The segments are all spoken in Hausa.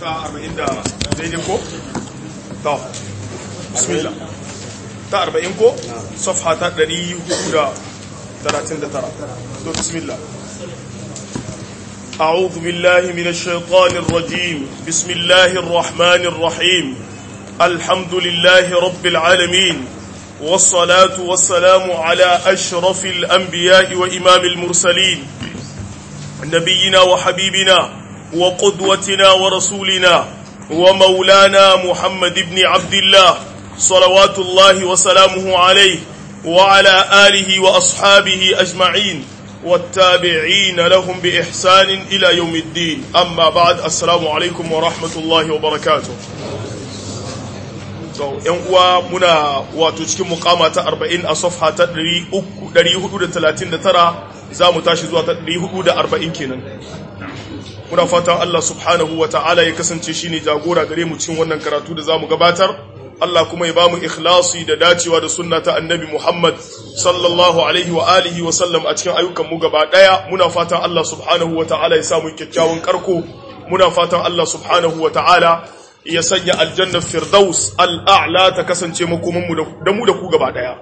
ta 40 da daidai ko to bismillah ta 40 ko safha ta 439 to bismillah أعوذ بالله من الشيطان الرجيم بسم الله الرحمن الرحيم الحمد لله رب العالمين والصلاة والسلام على أشرف الأنبياء وإمام المرسلين نبينا وحبيبنا وقدوتنا ورسولنا ومولانا محمد بن عبد الله صلوات الله وسلامه عليه وعلى آله وأصحابه أجمعين والتابعين لهم بإحسان إلى يوم الدين أما بعد السلام عليكم ورحمة الله وبركاته so yan uwa muna wato cikin mukama ta 40 a safha ta 439 za mu tashi zuwa ta 440 kenan muna fatan Allah subhanahu wa ta'ala ya kasance shine jagora gare mu cikin wannan karatu da za mu gabatar Allah kuma ya ba mu ikhlasi da dacewa da sunna ta annabi Muhammad sallallahu alaihi wa alihi wa sallam a cikin ayyukan mu gaba daya muna fatan Allah subhanahu wa ta'ala ya samu kyakkyawan karko muna fatan Allah subhanahu wa ta'ala ya sanya aljannar firdaus al'a'la ta kasance makomanmu da mu da ku gaba ɗaya.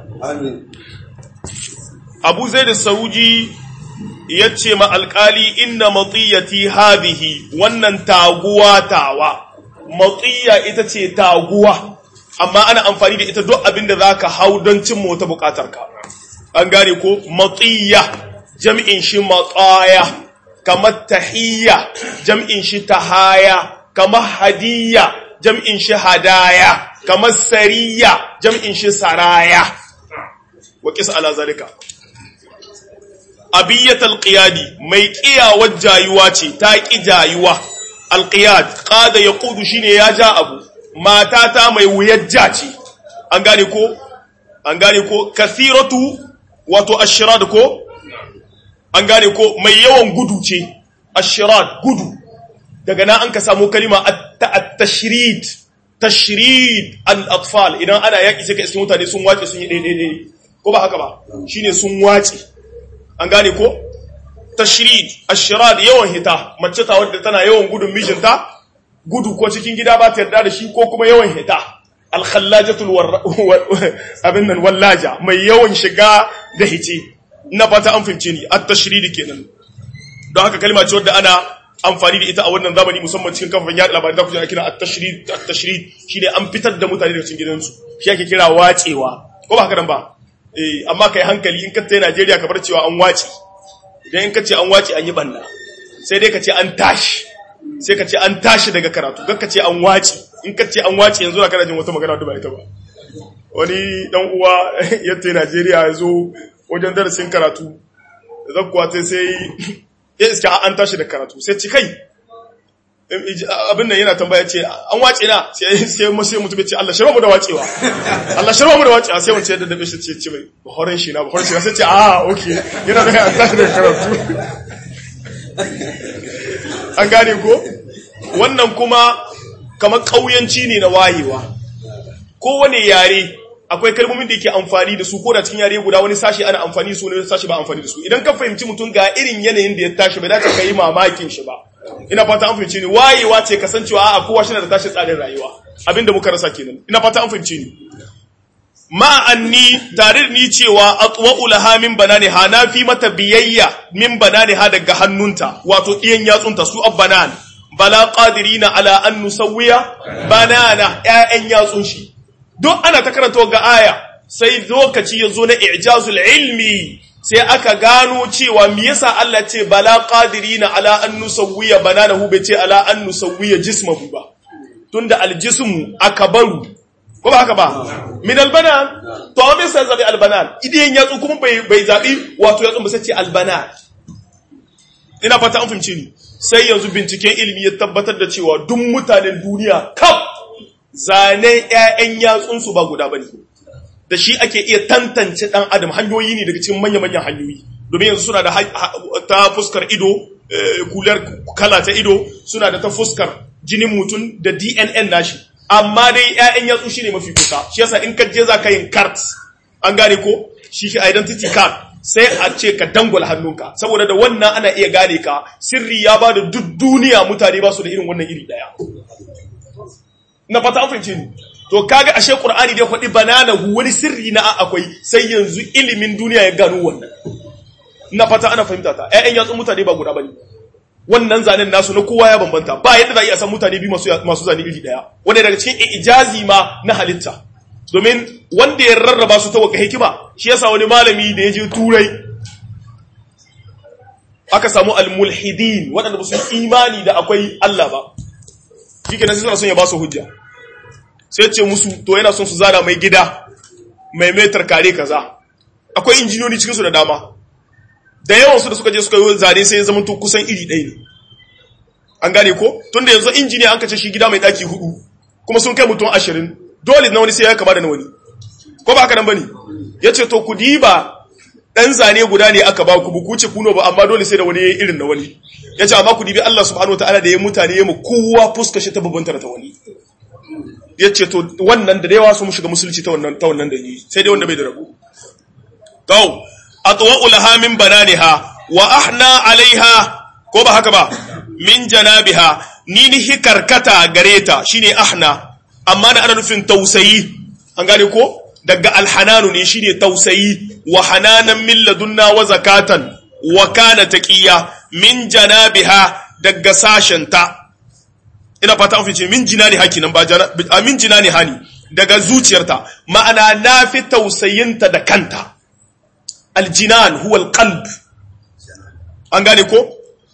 Abu zai da sauji ya ce ma alƙali inna matsiyati hadihi wannan taguwa tawa, matsiya ita ce taguwa, amma ana amfani da ita duk abin da za ka hau don cin wata buƙatarka. An gane ko matsiya jam'in shi matsaya, kamar tahiyya jam'in shi tahaya. kamar hadiyya jam'in shi hadaya kamar sariya jam'in shi saraya wa kisa ala zalika abiyyat alqiyadi mai ƙiyawar jayuwa ce ta ƙi jayuwa alqiyad qada yaqudu shine ya ja abu matata mai wuyar ja ce an gane ko an gane ko kathiratu wato ashrad ko an gane ko mai yawan gudu ce ashrad gudu daga nan an ka samu kalima at-tashrid tashrid al-atfal idan ana yaki sai ka iske mutane sun wace sun yi daidai ko ba haka ba shine sun wace an gane ko tashrid ashrad yawan hita mace ta wadda tana yawan gudun mijinta gudu ko cikin gida ba ta yarda da shi ko kuma yawan hita al-khallajatul abin nan wallaja mai yawan shiga da hice ina fata an fince ni at-tashrid kenan don haka kalma ce wadda ana amfani da ita a wannan zamani musamman cikin kafafen yaɗa labarai da kuke kira at-tashrid at-tashrid shine an fitar da mutane daga cikin gidansu shi ake kira wacewa ko ba haka nan ba eh amma kai hankali in ka tayi Najeriya ka bar cewa an wace idan in ka ce an wace an yi banna sai dai ka ce an tashi sai ka ce an tashi daga karatu ka ce an wace in ka ce an wace yanzu na kana jin wata magana da ba ita ba wani dan uwa ya tayi Najeriya ya zo wajen darasin karatu zakkuwa sai ya iska an tashi da karatu sai ci kai abin nan yana tambaya ce an wace na sai masu mutum ya ce Allah shirma mu da wacewa Allah shirma mu da wacewa sai wance da dabe shi ce ce mai bahorin shi na bahorin shi na sai ce ah ok yana da an tashi da karatu an gane ko wannan kuma kamar kauyanci ne na wayewa kowane yare akwai kalmomin da yake amfani da su ko da cikin yare guda wani sashi ana amfani da su wani sashi ba amfani da su idan ka fahimci mutum ga irin yanayin da ya tashi bai dace ka yi mamakin shi ba ina fata an fahimci ni wayewa ce kasancewa a kowa shi da tashi tsarin rayuwa abinda muka rasa kenan ina fata an fahimci ni ma anni tare ni cewa atwa'u laha min banani ha na fi mata biyayya min banani ha daga hannunta wato iyan yatsunta su abbanan bala qadirina ala an nusawwiya banana ƴaƴan yatsun shi don ana ta karanta ga aya sai lokaci ya zo na ijazul ilmi sai aka gano cewa me yasa Allah ce bala qadirina ala an nusawwiya bananahu bai ce ala an nusawwiya jismahu ba tunda aljismu akbaru ko ba haka ba min albanan to me sai zabi albanan idan yatsu kuma bai bai zabi wato yatsu ba sai ce albanan ina fata an fahimci ni sai yanzu binciken ilimi ya tabbatar da cewa duk mutanen duniya kaf zanen ‘ya'yan yatsunsu ba guda ba ne, da shi ake iya tantance ɗan adam hanyoyi ne daga cikin manya-manyan hanyoyi, domin yanzu suna da ta fuskar ido, kular kala ta ido, suna da ta fuskar jinin mutum da DNN nashi, amma dai ‘ya'yan yatsu shi ne mafi kusa, shi yasa in ka je za ka yin cart, an gane ko, shi identity card, sai a ce ka dangwala hannunka saboda da wannan ana iya gane ka sirri ya ba da duk duniya mutane ba su da irin wannan iri daya na fata an fahimce ni to kaga ashe qur'ani dai faɗi bananahu wani sirri na akwai sai yanzu ilimin duniya ya gano wannan na fata ana fahimta ta ƴaƴan yatsun mutane ba guda bane wannan zanen nasu na kowa ya bambanta ba yadda za a iya san mutane biyu masu masu zane iri daya wanda daga cikin ijazi ma na halitta domin wanda ya rarraba su ta waka hikima shi yasa wani malami da ya je turai aka samu almulhidin waɗanda ba su yi imani da akwai Allah ba shi kenan sai suna son ya ba su hujja sai ce musu to yana son su zana mai gida mai metar kare kaza akwai injiniyoyi cikin su da dama da yawan su da suka je suka yi zane sai ya zama to kusan iri ɗaya ne an gane ko tunda yanzu injiniya an kace shi gida mai daki hudu kuma sun kai mutum ashirin dole na wani sai ya kama da na wani ko ba haka nan bane yace to ku diba dan zane guda ne aka ba ku bu kuce kuno ba amma dole sai da wani yayi irin na wani yace amma ku dibi Allah subhanahu wataala da ya mutane ya mu kowa fuska shi ta babanta ta wani yace to wannan da yawa su mu shiga musulunci ta wannan ta wannan da yi sai dai wanda bai da rabu to atwa'u laha min bananiha wa ahna alaiha ko ba haka ba min janabiha ni ni hikarkata gareta shine ahna amma da ana nufin tausayi an gane ko daga alhananu ne shine tausayi wa hananan min ladunna wa zakatan wa kana taqiya min janabiha daga sashenta ina fata an fice min jinani haki nan ba min jinani hani daga zuciyarta ma'ana na fi tausayinta da kanta aljinan huwa alqalb an gane ko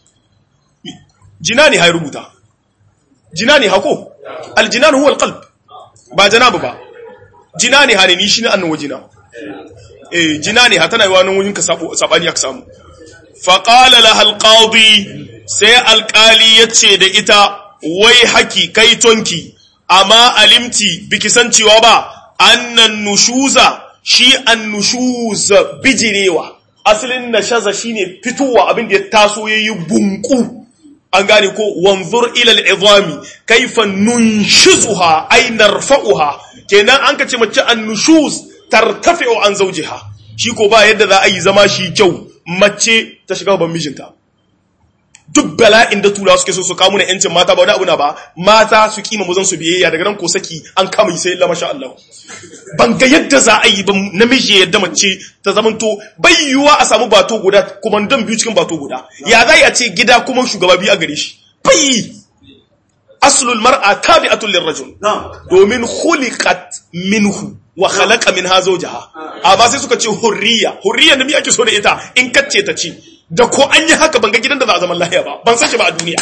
jinani hay rubuta jinani hako aljinan huwa alqalb ba janabu ba jinani hani ni shine annan wajina eh jinani ha tana yawa nan wajin ka sabo sabani aka samu fa qala laha alqadi sai alqali yace da ita wai haki kai tonki amma alimti biki san cewa ba annan nushuza shi annushuz bijirewa asalin nashaza shine fitowa abin da ya taso yayi bunku an gane ko wanzur ila al'izami kaifa nunshizuha ay narfa'uha kenan an kace mace annushuz tartafi'u an zawjiha shi ko ba yadda za a yi zama shi kyau mace ta shiga ban mijinta duk bala'in da turawa suke so su kawo na yancin mata ba wani abu na ba mata su kima mazan su biyayya daga nan ko saki an kama yi sai Allah masha Allah ban ga yadda za a yi ba namiji yadda mace ta zamanto bai yiwuwa a samu bato guda kuma dan biyu cikin bato guda ya za a ce gida kuma shugaba biyu a gare shi bai aslul mar'a tabi'atul lirrajul domin khuliqat minhu wa khalaqa minha zawjaha amma sai suka ce hurriya hurriya da mi ake so da ita in kacce ta ce da ko an yi haka ban ga gidan da za a zaman lahiya ba ban san shi ba a duniya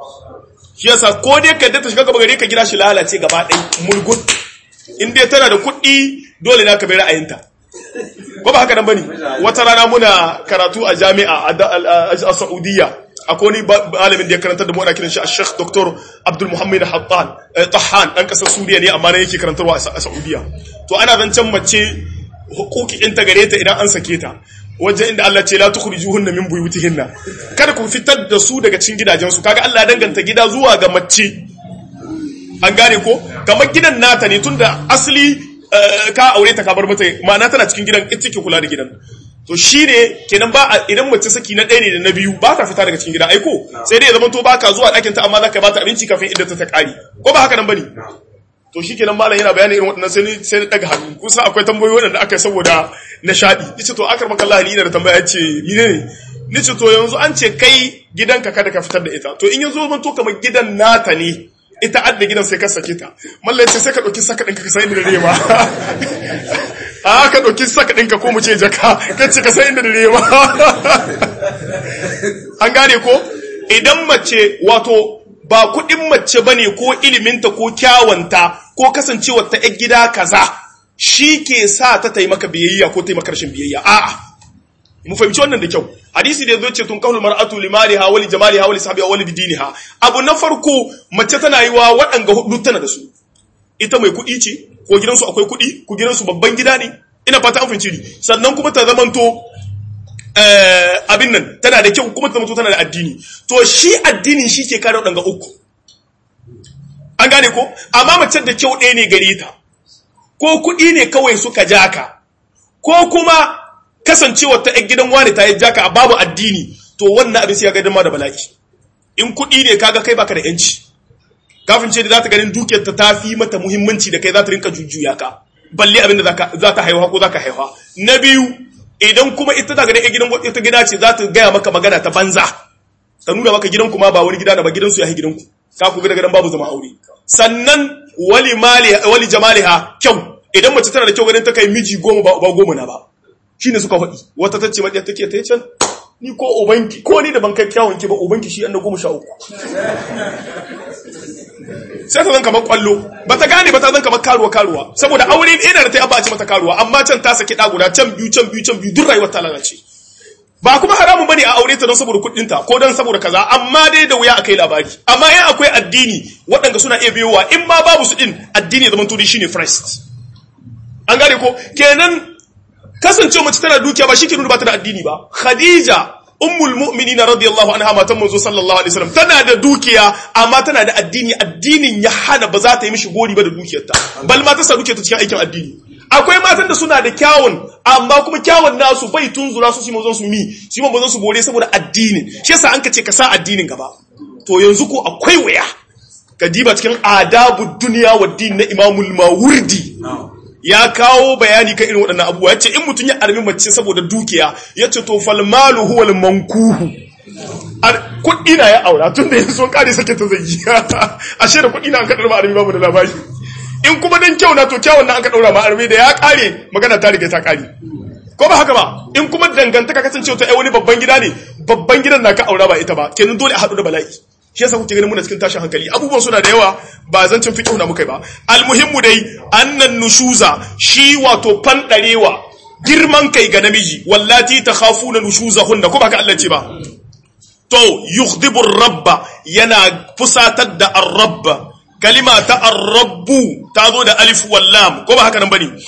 shi yasa ko dai ka yadda ta shiga gaba gare ka gida shi lalace gaba ɗai mulgut in dai tana da kuɗi dole na ka bai ra'ayinta ko ba haka nan bane wata rana muna karatu a jami'a a Saudiya akwai wani malamin da ya karanta da mu ana kiran shi Sheikh Dr. Abdul Muhammad Hattan Tahan dan kasar Suriya ne amma ne yake karantarwa a Saudiya to ana zancen mace hukukin ta gare ta idan an sake ta wajen inda Allah ce la tukhrijuhunna min buyutihinna kada ku fitar da su daga cikin gidajensu kaga Allah ya danganta gida zuwa ga mace an gane ko kamar gidan nata ne tunda asali ka aure ta ka bar mata ma'ana tana cikin gidan ita take kula da gidan to shine kenan ba idan mace saki na ɗaya ne da na biyu ba ta fita daga cikin gida aiko sai dai ya zama to baka zuwa ɗakin ta amma zaka bata abinci kafin idan ta ta kare ko ba haka nan bane to shi kenan malam yana bayani irin waɗannan sai sai daga hannu kusa akwai tambayoyi waɗanda aka yi saboda nishaɗi nace to akar maka Allah ni ina da tambaya ce ni ne nace to yanzu an ce kai gidanka kada ka fitar da ita to in yanzu mun to kamar gidan nata ne ita adda gidan sai ka sake ta mallan ce sai ka dauki saka ɗinka ka san inda dare ma a ka dauki saka ɗinka ko mu ce jaka ka ce ka san inda dare ma an gane ko idan mace wato ba kuɗin mace bane ko iliminta ko kyawanta ko kasancewar ta ‘yan gida kaza shi ke sa ta taimaka biyayya ko taimaka rashin biyayya a'a mu fahimci wannan da kyau hadisi da yazo ce tun kaulul mar'atu limaliha wa lijamaliha wa lisahbiha wa lidiniha abu na farko mace tana yi wa waɗanga hudu tana da su ita mai kuɗi ce ko gidansu akwai kuɗi ko gidansu babban gida ne ina fata an fahimci ni sannan kuma ta zamanto abin nan tana da kyau kuma ta mutu tana da addini to shi addinin shi ke kare waɗanga uku an gane ko amma mace da kyau ɗaya ne gare ta ko kuɗi ne kawai suka jaka ko kuma kasancewa ta ‘yan gidan wani ta yi jaka a babu addini to wannan abin sai ya gadama da bala'i in kuɗi ne kaga kai baka da ‘yanci kafin ce da za ta ganin dukiyar ta tafi mata muhimmanci da kai za ta rinka jujjuya ka balle abin da za ta haihuwa ko za ka haihuwa na biyu idan kuma ita ta ganin gidan ita gida ce za ta gaya maka magana ta banza ta nuna maka gidan kuma ba wani gida da ba gidansu ya yi gidanku ka ku ga gidan babu zama aure sannan wali mali wali jamaliha kyau idan mace tana da kyau ganin ta kai miji goma ba ba goma na ba shine suka faɗi wata tace madiya take ta can ni ko ubanki ko ni da ban kai kyawun ki ba ubanki shi an da goma sha uku sai ta zan kamar kwallo ba ta gane ba ta zan kamar karuwa karuwa saboda aure ina da ta yaba a ce mata karuwa amma can ta saki guda can biyu can biyu can biyu duk rayuwar ta lalace ba kuma haramun bane a aure ta don saboda kuɗin ta ko don saboda kaza amma dai da wuya akai labari amma in akwai addini waɗanda suna iya biyowa in ma babu su din addini ya zama to shine first an gane ko kenan kasance mace tana dukiya ba shi ke nuna ba ta da addini ba khadija ummul mu'minina radiyallahu anha matan manzo sallallahu alaihi wasallam tana da dukiya amma tana da addini addinin ya hana ba za ta yi mishi gori ba da dukiyarta bal ma ta sa dukiyarta cikin aikin addini akwai matan da suna da kyawun amma kuma kyawun nasu bai tunzura su simon su mi simon bazan su bore saboda addinin shi yasa an ka ce ka sa addinin gaba to yanzu ko akwai waya ka diba cikin adabu duniya wa din na imamul mawurdi ya kawo bayani kan irin waɗannan abubuwa yace in mutum ya armi mace saboda dukiya yace to fal malu huwa al mankuhu kuɗi na ya aura tun da yanzu sun kare sake ta zai ashe da kuɗi na an ka ɗarma armi babu da labari in kuma dan kyau na to kyawun na an ka ɗaura ma armi da ya kare magana ta riga ta kare ko ba haka ba in kuma dangantaka kasance ta wani babban gida ne babban gidan na ka aura ba ita ba kenan dole a haɗu da bala'i shi yasa kuke ganin muna cikin tashin hankali abubuwan suna da yawa ba zancin fiqh na mukai ba almuhimmu dai annan nushuza shi wato fandarewa girman kai ga namiji wallati takhafuna nushuzahunna ko ba ka Allah ce ba to yughdibu rabba yana fusatar da ar-rabba kalima ta ar-rabbu ta zo da alif wal lam ko ba haka nan bane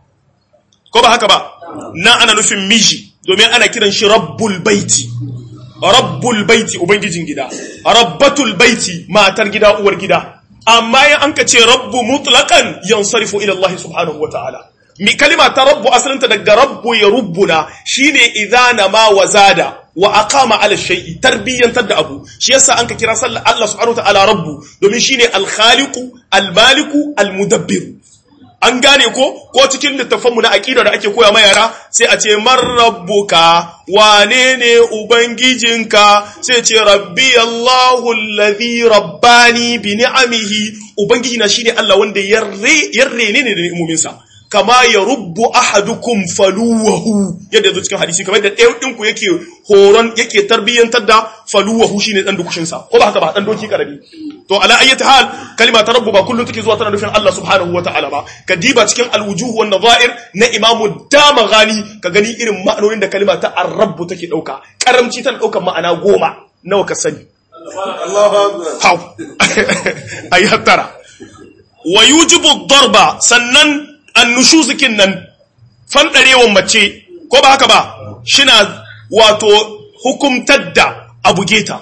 ko ba haka ba na ana nufin miji domin ana kiran shi rabbul baiti rabbul baiti ubangijin gida rabbatul baiti matar gida uwar gida amma in an ka ce rabbu mutlaqan yansarifu ila Allah subhanahu wataala mi kalima ta rabbu asalinta daga rabbu ya rubbuna shine idana ma wazada wa aqama ala shay'i tarbiyantar da abu shi yasa an ka kira sallah Allah subhanahu wataala rabbu domin shine al-khaliqu al-maliku al-mudabbir an gane ko ko cikin littafanmu na aqida da ake koya ma yara sai a ce man rabbuka wane ne ubangijinka sai ce rabbi Allahu allazi rabbani bi ni'amihi ubangiji na shine Allah wanda yarre yarre ne da ni'imominsa kama ya rubbu ahadukum faluwahu yadda zo cikin hadisi kamar da ɗayan ɗinku yake horon yake tarbiyyantar da faluwahu shine dan dukushinsa ko ba haka ba dan doki karabi to ala ayyati hal kalima ta rabbu ba kullun take zuwa tana nufin Allah subhanahu wataala ba ka diba cikin alwujuh wan nadha'ir na imamu damaghani ka gani irin ma'anonin da kalima ta ar-rabbu take dauka karamci tana daukar ma'ana goma nawa ka sani Allahu akbar hau ayi hattara wa yujibu darba sannan annushuzikin nan fanɗarewan mace ko ba haka ba shina wato hukumtar da abu geta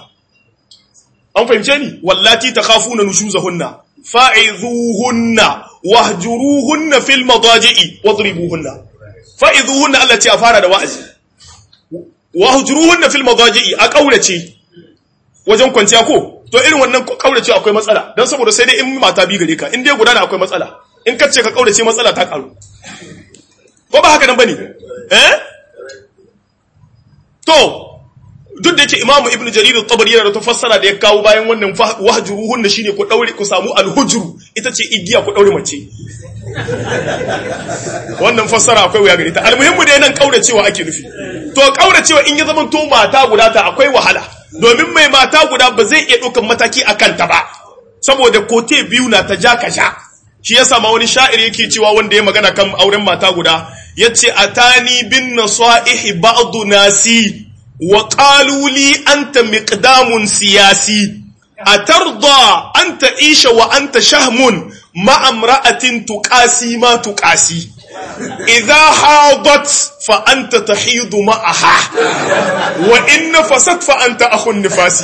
an fahimce ni wallati ta kafu na nushuzahunna fa'izuhunna wahjuruhunna fil madaji'i wadribuhunna fa'izuhunna Allah ce a fara da wa'azi wahjuruhunna fil madaji'i a kaurace wajen kwanciya ko to irin wannan kaurace akwai matsala dan saboda sai dai in mata bi gare ka in dai guda akwai matsala in ka ce ka kaurace matsala ta karu ko ba haka nan bane eh to duk da yake imamu ibnu jarir at-tabari yana da tafassara da ya kawo bayan wannan wahjuruhun da shine ku daure ku samu al-hujru ita ce igiya ku daure mace wannan fassara akwai wuya gare ta almuhimmu dai nan kauracewa ake nufi to kauracewa in ya zama to mata guda ta akwai wahala domin mai mata guda ba zai iya ɗaukan mataki akan ta ba saboda kote biyu na ta ja ka sha shi ya sama wani sha'ir yake cewa wanda ya magana kan auren mata guda ya ce a tani bin nasa'ihi ba'adu nasi wa ƙaluli anta miqdamun siyasi a tarda an ta isha wa an ta shahmun ma'amra'atin tuƙasi ma tuƙasi idza hadat fa anta tahidu ma'aha wa in nafasat fa anta akhun nifasi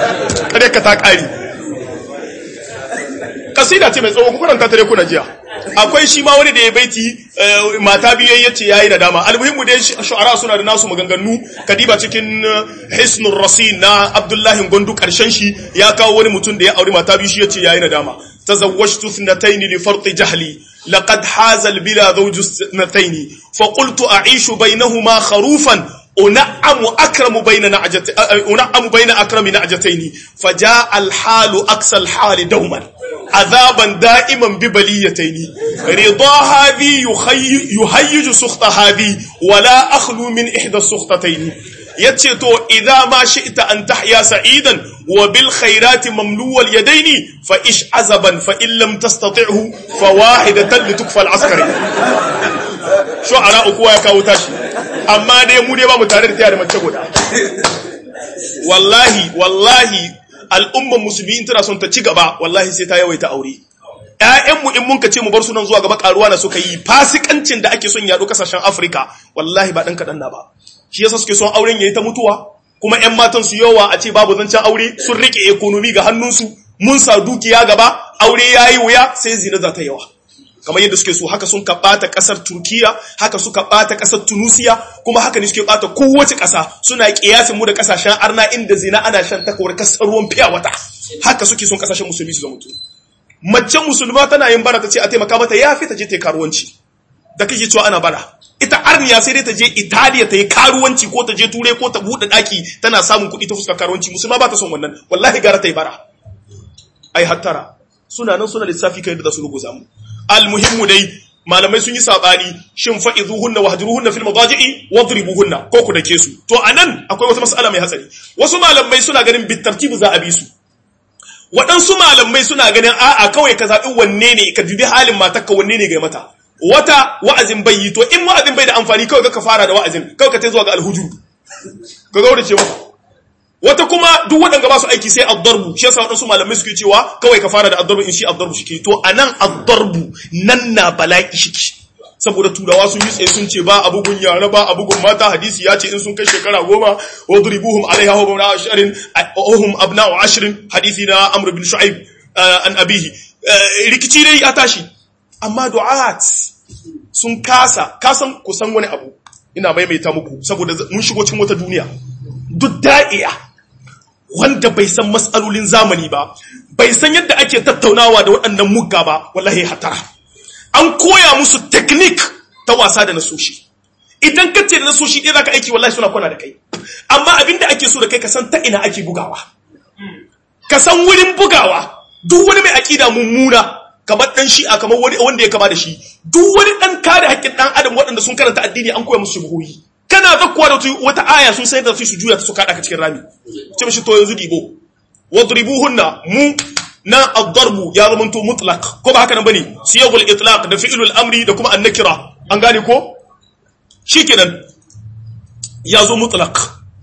kare ka ta ƙari kasida ce mai tsawo ku karanta ta dai kuna jiya akwai shi ma wani da ya baiti mata biyu ya ce yayi nadama almuhimmu dai shu'ara suna da nasu maganganu kadiba cikin hisnur rasin na abdullahi gondu karshen shi ya kawo wani mutum da ya auri mata biyu shi ya ce yayi nadama tazawwajtu ithnatayn li farti jahli laqad haza albila zawju ithnatayn fa qultu a'ishu bainahuma kharufan أنعم أكرم بين نعجت أنعم بين أكرم نعجتين فجاء الحال أقصى الحال دوما عذابا دائما ببليتين رضا هذه يهيج سخط هذه ولا أخلو من إحدى السخطتين يتشتو إذا ما شئت أن تحيا سعيدا وبالخيرات مملو اليدين فإش عزبا فإن لم تستطعه فواحدة لتكفى العسكري شو أراء كوا يكاوتاشي amma dai mu dai ba mu tare da tayar mace guda wallahi wallahi al'umman musulmi in tana son ta ci gaba wallahi sai ta yawaita aure ƴaƴanmu in mun ka ce mu bar sunan zuwa gaba karuwa na suka yi fasikancin da ake son yaɗo kasashen Afirka wallahi ba ɗan kaɗan na ba shi yasa suke son auren yayi ta mutuwa kuma ƴan matan su yawa a ce babu zancen aure sun rike ekonomi ga hannunsu mun sa dukiya gaba aure yayi wuya sai zina za ta yawa kamar yadda suke so haka sun ka bata kasar Turkiya haka suka bata kasar Tunusiya kuma haka ne suke bata kowace kasa suna kiyasin mu da kasashen arna inda zina ana shan takawar kasar ruwan fiya wata haka suke son kasashen musulmi su zama mutu mace musulma tana yin bara ta ce a taimaka mata ya fi ta je ta yi karuwanci da kake cewa ana bara ita arniya sai dai ta je Italiya ta yi karuwanci ko ta je Turai ko ta buɗe ɗaki tana samun kuɗi ta fuskar karuwanci musulma ba ta son wannan wallahi gara ta yi bara ai hattara suna nan suna lissafi kai da su ruguza mu almuhimmu dai malamai sun yi sabani shin fa'izuhunna wahjuruhunna fil madaji'i wadribuhunna ko ku dake su to anan akwai wata mas'ala mai hatsari wasu malamai suna ganin bitartibu za a bi su waɗansu malamai suna ganin a'a kawai ka zaɓi wanne ne ka dubi halin matarka wanne ne ga mata wata wa'azin bai yi to in wa'azin bai da amfani kawai ka fara da wa'azin kawai ka tai zuwa ga alhujur ka gaurace mata wata kuma duk waɗanda ba su aiki sai addarbu shi yasa waɗansu malamai suke cewa kawai ka fara da addarbu in shi addarbu shi ke to anan addarbu nan na bala'i shi ke saboda turawa sun yi tsaye sun ce ba abugun yara ba abugun mata hadisi ya ce in sun kai shekara goma wa duribuhum alaiha wa bawna ashirin ohum abna'u ashirin hadisi na amr bin shu'aib an abihi rikici dai ya tashi amma du'at sun kasa kasan kusan wani abu ina maimaita muku saboda mun shigo cikin wata duniya duk da'iya wanda bai san matsalolin zamani ba bai san yadda ake tattaunawa da waɗannan mugga ba wallahi hatara an koya musu teknik ta wasa da nasoshi idan ka ce da nasoshi ɗaya zaka aiki wallahi suna kwana da kai amma abinda ake so da kai ka san ta ina ake bugawa ka san wurin bugawa duk wani mai aƙida mummuna kamar dan shi'a kamar wani wanda ya kama da shi duk wani dan kare haƙƙin dan adam waɗanda sun karanta addini an koya musu shubuhi kana zakkuwa da wata aya sun sai da su juya ta su kada ka cikin rami ce mishi to yanzu dibo wadribuhunna mu na ad-darbu ya zama to mutlaq ko ba haka nan bane siyagul itlaq da fi'lul amri da kuma an-nakira an gane ko shikenan ya zo mutlaq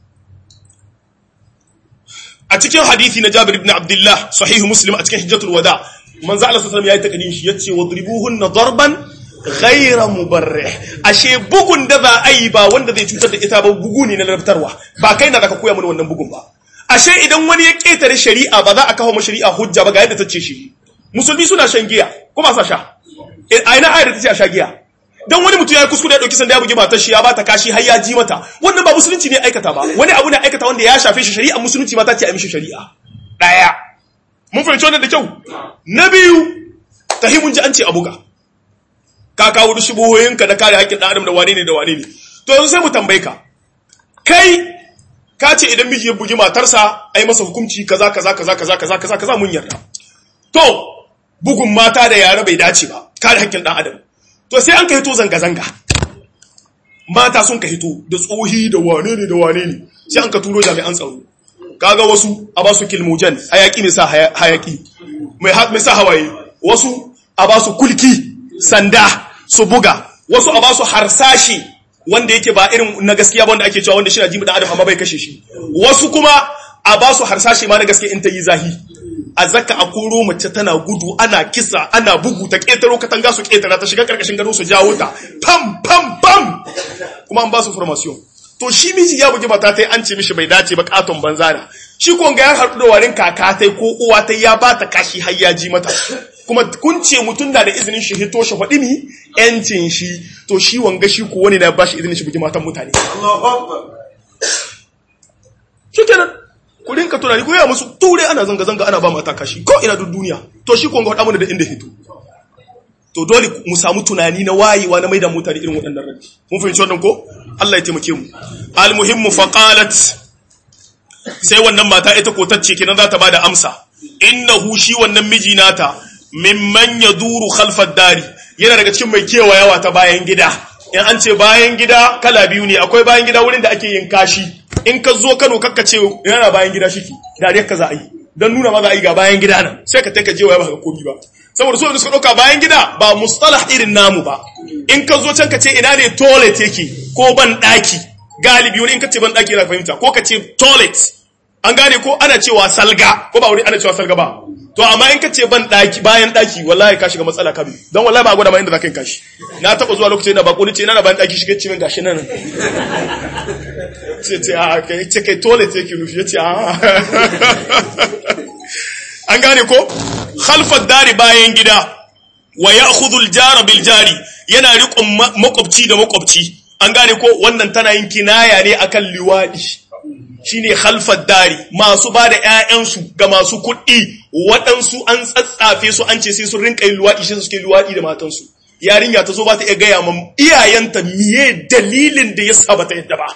a cikin hadisi na Jabir ibn Abdullah sahih Muslim a cikin hijjatul wada manzo Allah sallallahu alaihi wasallam yayi takadin shi yace wadribuhunna darban ghaira mubarrih ashe bugun da za a yi ba wanda zai cutar da ita ba bugu ne na larabtarwa ba kai na da ka koya mana wannan bugun ba ashe idan wani ya ketare shari'a ba za a kawo ma shari'a hujja ba ga yadda ta ce shi musulmi suna shan giya ko ba sa sha a ina ayar ta ce a sha giya dan wani mutum ya yi kuskure ya dauki sanda ya bugi matar shi ya bata kashi har ya ji mata wannan ba musulunci ne aikata ba wani abu ne aikata wanda ya shafe shi shari'a musulunci ma ta ce a mishi shari'a daya mun fahimci wannan da kyau na biyu tahimun ji an ce a buga ka kawo da shubuhoyinka na kare haƙƙin ɗan adam da wane ne da wane ne to yanzu sai mu tambaye ka kai ka ce idan miji ya bugi matarsa ai masa hukunci kaza kaza kaza kaza kaza kaza kaza mun yarda to bugun mata da yara bai dace ba kare haƙƙin ɗan adam to sai an ka hito zanga zanga mata sun ka hito da tsohi da wane ne da wane ne sai an ka turo jami'an tsaro kaga wasu a ba su kilmojan hayaki mai sa hayaki mai sa hawaye wasu a ba su kulki sanda su buga wasu a ba su harsashi wanda yake ba irin na gaskiya ba wanda ake cewa wanda shi na jimu dan adam amma bai kashe shi wasu kuma a ba su harsashi ma na gaskiya in ta yi zahi a zaka a koro mace tana gudu ana kisa ana bugu ta ketaro katanga su ketara ta shiga karkashin gado su jawo ta pam pam pam kuma an ba su formation to shi miji ya bugi mata tai an ce mishi bai dace ba katon banzana shi ko ga ya haɗu da warin kaka tai ko uwa tai ya bata kashi har ya ji mata kuma kun ce mutum na da izinin shi hito shi faɗi ni yancin shi to shi wanga shi ko wani na ba shi izinin shi bugi matan mutane shi kenan ku rinka tunani ko ya musu ture ana zanga zanga ana ba mata kashi ko ina duk duniya to shi ko ga faɗa mana da inda hito to dole mu samu tunani na wayewa na maida mutane irin waɗannan rabbi mun fahimci wannan ko Allah ya taimake mu almuhimmu faqalat sai wannan mata ita ko tacce kenan za ta bada amsa innahu shi wannan miji nata mimman yaduru khalfad dari yana daga cikin mai kewayawa ta bayan gida in an ce bayan gida kala biyu ne akwai bayan gida wurin da ake yin kashi in ka zo Kano kakka ce yana bayan gida shiki da ka za a yi don nuna ma za a yi ga bayan gida nan sai ka taika jewa ba ka komi ba saboda su da suka ɗauka bayan gida ba mustalah irin namu ba in ka zo can ka ce ina ne toilet yake ko ban ɗaki galibi wani in ka ce ban ɗaki yana fahimta ko ka ce toilet an gane ko ana cewa salga ko ba wani ana cewa salga ba to amma in ka ce ban ɗaki bayan ɗaki wallahi ka shiga matsala kabi don wallahi ba gwada ma inda za ka yi kashi na taɓa zuwa lokacin da bako ni ce ina bayan ɗaki shiga cimin gashi nan ce ce a ce kai toilet yake nufi ya ce a an gane ko khalfar dari bayan gida wa ya khudul jara bil jari yana riƙon makwabci da makwabci an gane ko wannan tana yin kinaya ne akan liwaɗi shine khalfar dari masu ba da ƴaƴansu ga masu kuɗi waɗansu an tsatsafe su an ce sai sun rinka yin luwaɗi shi suke luwaɗi da matansu yarinya ta zo ba ta iya gaya ma iyayenta miye dalilin da ya sa ba ta yadda ba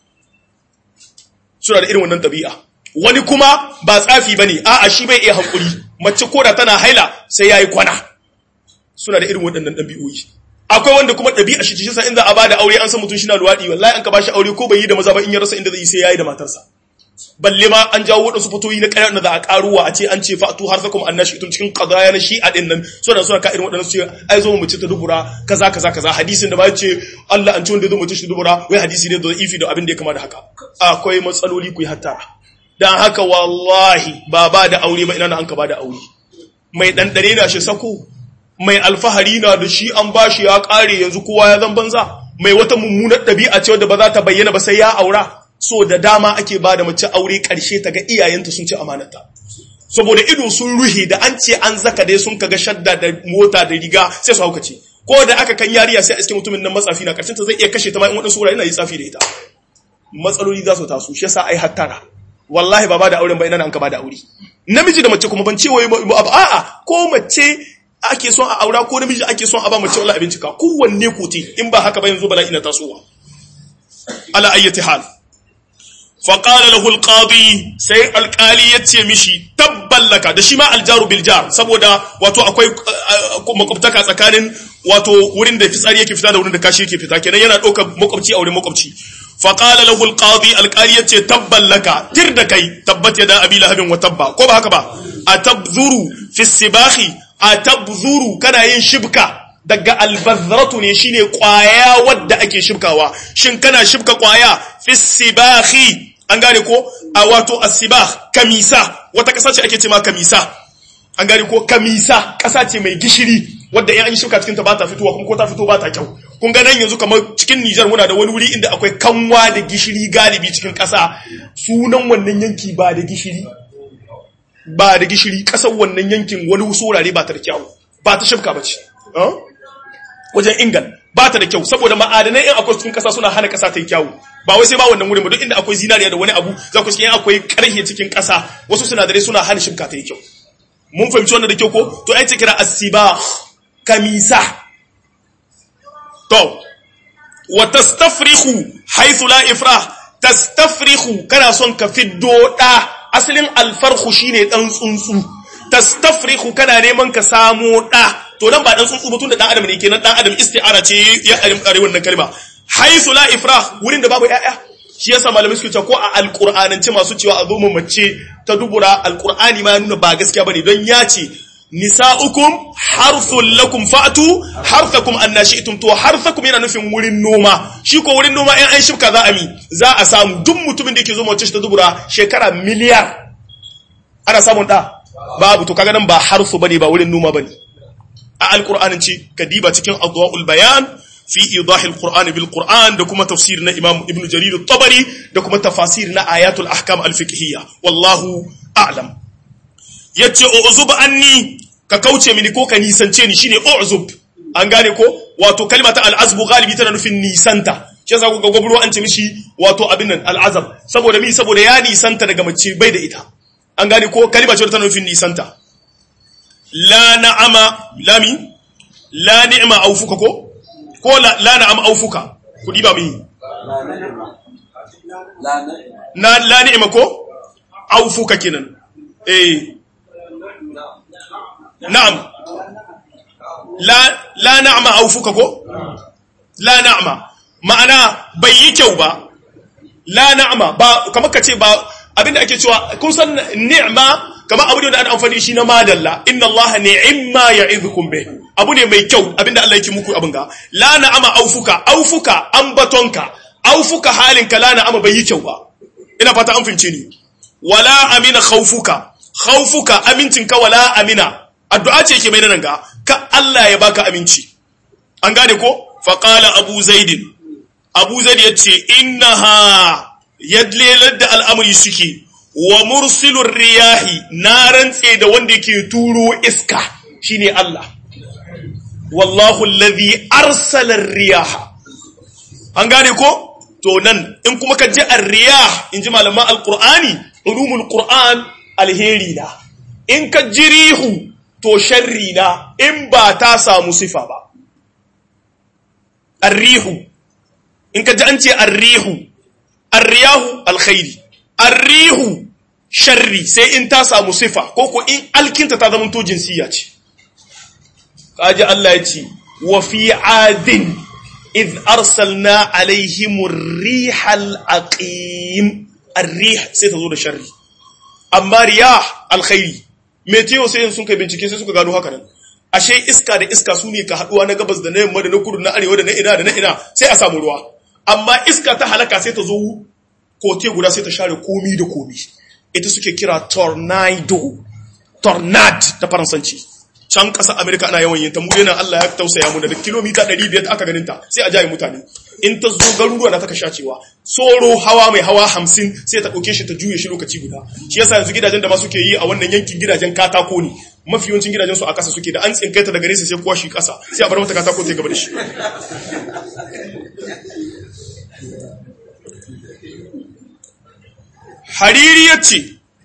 suna da irin wannan ɗabi'a wani kuma ba tsafi bane a'a shi bai iya hankuri mace koda tana haila sai yayi kwana suna da irin waɗannan ɗabi'o'i akwai wanda kuma ɗabi'a shi shi sa in za a bada aure an san mutum shi na luwaɗi wallahi an ka bashi aure ko bai yi da maza ba in ya rasa inda zai yi sai yayi da matarsa balle ma an jawo waɗansu fatoyi na ƙarar da za a ƙaruwa a ce an ce fa'atu har zakum annashi tun cikin qadaya na shi'a din nan suna suna ka irin waɗannan su ce ai zo mu ci ta dubura kaza kaza kaza hadisin da ba ya ce Allah an ci wanda zo mu ci ta dubura wai hadisi ne da ifi da abin da ya kama da haka akwai matsaloli ku yi hattara dan haka wallahi ba ba da aure ba ina na an ka ba da aure mai ɗanɗane na shi sako mai alfahari na da shi an ba shi ya ƙare yanzu kowa ya zan banza mai wata mummunar ɗabi'a ce wadda ba za ta bayyana ba sai ya aura so da dama ake ba da mace aure ƙarshe ta ga iyayenta sun ci amanata saboda ido sun ruhe da an ce an zaka dai sun kaga shadda da mota da riga sai su haukace ko da aka kan yariya sai a iske mutumin nan matsafi na ƙarshen ta zai iya kashe ta ma in waɗansu wurare yana yi tsafi da ita matsaloli za su taso shi yasa ai hattara wallahi ba ba da auren ba ina an ka ba da aure namiji da mace kuma ban ce wai a'a ko mace ake son a aura ko namiji ake son a ba mace wallahi abinci ka kowanne kote in ba haka ba yanzu bala ina tasowa ala ayyati hal fa qala lahu alqadi sai alqali yace mishi tabballaka da shi ma aljaru bil jar saboda wato akwai makwabtaka tsakanin wato wurin da fitsari yake fita da wurin da kashi yake fita kenan yana ɗaukar makwabci a wurin makwabci faƙala lahu alƙadi alƙali ya ce tabban laka tir da kai tabbat ya da abi lahabin wa tabba ko ba haka ba a tabzuru fi sibahi a tabzuru kana yin shibka daga albazratu ne shine ƙwaya wadda ake shibkawa shin kana shibka ƙwaya fi sibahi an gane ko a wato asibah kamisa wata ƙasa ce ake ce ma kamisa an gane ko kamisa ƙasa ce mai gishiri wadda in an yi shuka cikin ta ba ta fitowa kuma ko ta fito ba ta kyau kun ga nan yanzu kamar cikin Nijar muna da wani wuri inda akwai kanwa da gishiri galibi cikin ƙasa sunan wannan yanki ba da gishiri ba da gishiri ƙasar wannan yankin wani wurare ba ta da kyau ba ta shafka ba ce wajen ingal ba ta da kyau saboda ma'adanai in akwai cikin ƙasa suna hana ƙasa ta yi kyau ba wai sai ba wannan wurin ba duk inda akwai zinariya da wani abu za ku cikin akwai ƙarhe cikin ƙasa wasu sinadarai suna hana shafka ta yi kyau mun fahimci wannan da kyau ko to ai ce kira asiba kamisa to wa tastafrihu haythu la ifrah tastafrihu kana son ka fiddo da asalin alfarhu shine dan tsuntsu tastafrihu kana neman ka samo da to nan ba dan tsuntsu ba tunda dan adam ne kenan dan adam isti'ara ce ya are wannan kalma haythu la ifrah wurin da babu yaya shi yasa malamai suke cewa ko a alqur'anance masu cewa a zo mu mace ta dubura alqur'ani ma nuna ba gaskiya bane don ya ce nisa'ukum harthul lakum fa'tu harthakum annashi'tum to harthakum yana nufin wurin noma shi ko wurin noma in an shifka za a mi za a samu duk mutumin da yake zo mace ta dubura shekara miliyar ana samun da babu to kaga nan ba harfu bane ba wurin noma bane a alqur'anin ce kadiba cikin adwaul bayan fi idahi alquran bil quran da kuma tafsir na imam ibn jarir at-tabari da kuma tafasir na ayatul ahkam al-fiqhiyya wallahu a'lam yace uzub anni ka kauce mini ko ka nisance ni shine uzub an gane ko wato kalmata al-azbu galibi tana nufin nisanta shi yasa kuga gwabro an ce mishi wato abin nan al-azab saboda mi saboda ya nisanta daga mace bai da ita an gane ko kalma ce tana nufin nisanta la na'ama lami la ni'ma aufuka ko ko la, la na'ama aufuka ku diba mi na la ni'ma ko aufuka kenan eh na'am la la na'ma aufuka ko la na'ma ma'ana bai yi kyau ba la na'ma ba kamar kace ba abinda ake cewa kun san ni'ma kamar abu ne da an amfani shi na madalla inna allaha ni'imma ya'idhukum bih abu ne mai kyau abinda Allah yake muku abin ga la na'ama aufuka aufuka ambatonka aufuka halinka la na'ama bai yi kyau ba ina fata an fince ni wala amina khawfuka khawfuka amincinka wala amina addu'a ce yake mai nan ga ka Allah ya baka aminci an gane ko fa qala abu zaidin abu zaid yace innaha yadlelar da al'amari suke wa mursilur riyahi na rantse da wanda yake turo iska shine Allah wallahu alladhi arsala riyaha an gane ko to nan in kuma ka ji ar-riyah in ji malaman alqur'ani ulumul qur'an alheri na in ka ji rihu to sharri na in ba ta samu sifa ba ar-rihu in ka ji an ce ar-rihu ar-riyahu alkhairi ar-rihu sharri sai in ta samu sifa ko ko in alkinta ta zama to jinsiya ce kaji Allah ya ce wa fi adin id arsalna alaihim rihal aqim ar-rih sai ta zo da sharri amma riyah alkhairi meteo sai sun kai bincike sai suka gano haka nan ashe iska da iska su ne ka haduwa na gabas da na yamma da na kudu na arewa da na ina da na ina sai a samu ruwa amma iska ta halaka sai ta zo kote guda sai ta share komi da komi ita suke kira tornado tornad da faransanci can ƙasa amerika ana yawan yin ta mu yana allah ya tausaya mu da kilomita 500 aka ganin ta sai a jaye mutane in ta zo garuruwa na ta kasha cewa tsoro hawa mai hawa 50 sai ta ɗauke shi ta juye shi lokaci guda shi yasa yanzu gidajen da ma suke yi a wannan yankin gidajen katako ne mafi yawancin gidajen su a ƙasa suke da an tsinkai ta daga nesa sai kuwa shi ƙasa sai a bar mata katako ta gaba da shi hariri ya ce